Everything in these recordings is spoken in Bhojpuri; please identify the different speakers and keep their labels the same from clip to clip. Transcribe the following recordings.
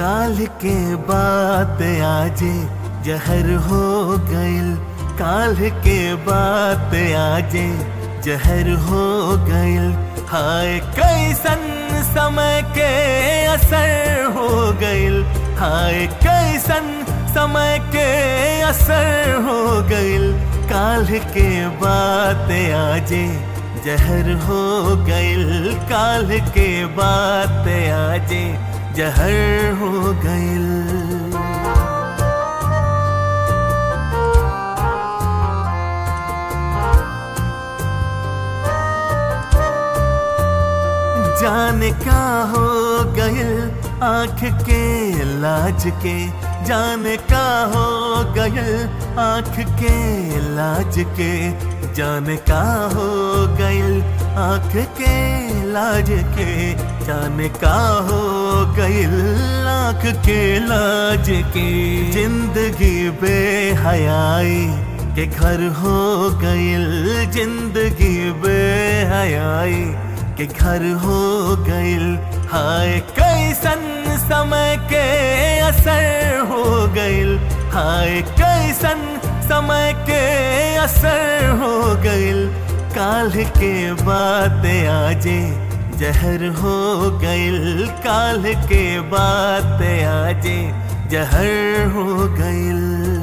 Speaker 1: काल के बात आजे जहर हो गइल काल के बात आजे जहर हो गइल हाय कैसन समय के असर हो गइल हाय कैसन समय के असर हो गइल काल के बात आजे जहर हो गइल काल के बात आजे जहर हो गइल जाने का हो गइल आंख के लाज के जाने का हो गइल आंख के लाज के जाने का हो गइल आंख के लाज के जाने का हो गइल आंख के लाज के जिंदगी बेहयाई के घर हो गइल जिंदगी बेहयाई के घर हो गइल हाय कैसन समय के असर हो गइल हाय कैसन समय के असर हो गइल काल के बात आजे जहर हो गइल काल के बात आजे जहर हो गइल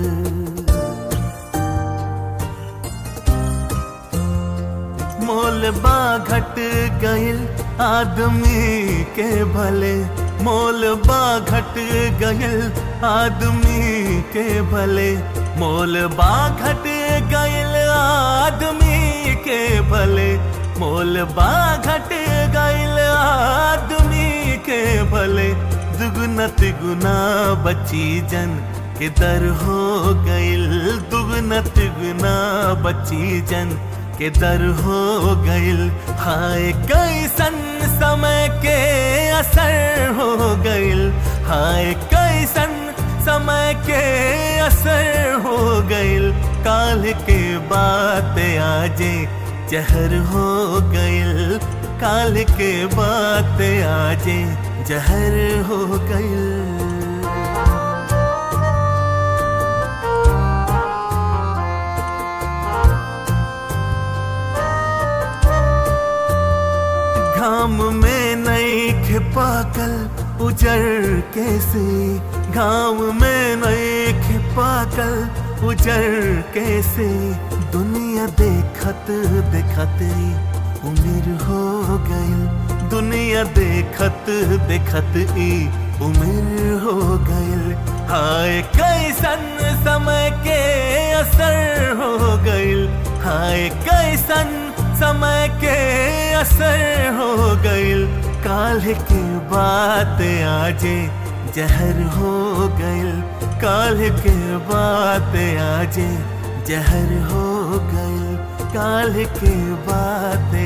Speaker 1: मोल बा घट गइल आदमी के भले मोल बा घट गइल आदमी के भले मोल बा घट गइल आदमी के भले मोल बा घट गइल आदमी के भले दुगुना तिगुना बची जन के दर हो गइल दुगुना तिगुना बची जन के दर हो गइल हाय कैसन समय के असर हो गइल हाय कैसन समय के असर हो गइल काल के बात आजे जहर हो गइल काल के बात आजे जहर हो गइल घाम में नई खिपाकल उजर कैसे घाम में नई खिपाकल उजर कैसे दुनिया देखत देखत उम्र हो गइल दुनिया देखत देखत ई उम्र हो गइल हाय कैसन समय के असर हो गइल हाय कैसन समय के असर हो गइल काल के बात आजे जहर हो गइल काल के बात आजे जहर हो गइल काल के बात